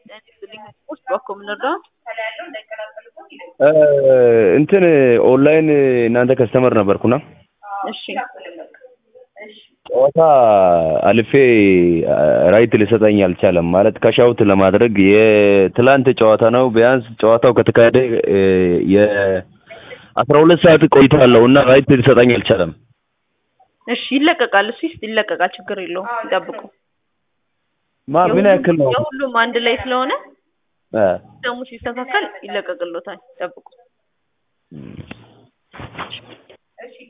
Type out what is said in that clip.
ውስጥ በኩል ምንረዳው እንትን ኦንላይን እናንተ ከስተመር ነበርኩና እሺ ጨዋታ አልፌ ራይት ሊሰጠኝ አልቻለም። ማለት ከሻውት ለማድረግ የትላንት ጨዋታ ነው። ቢያንስ ጨዋታው ከተካሄደ የአስራ ሁለት ሰዓት ቆይታ አለው እና ራይት ሊሰጠኝ አልቻለም። እሺ ይለቀቃል። እሱ ይስ- ይለቀቃል። ችግር የለውም። ይጠብቁ። ማ ምን ያክል ነው? የሁሉም አንድ ላይ ስለሆነ እ ደግሞ ሲስተካከል ይለቀቅሎታል። ይጠብቁ።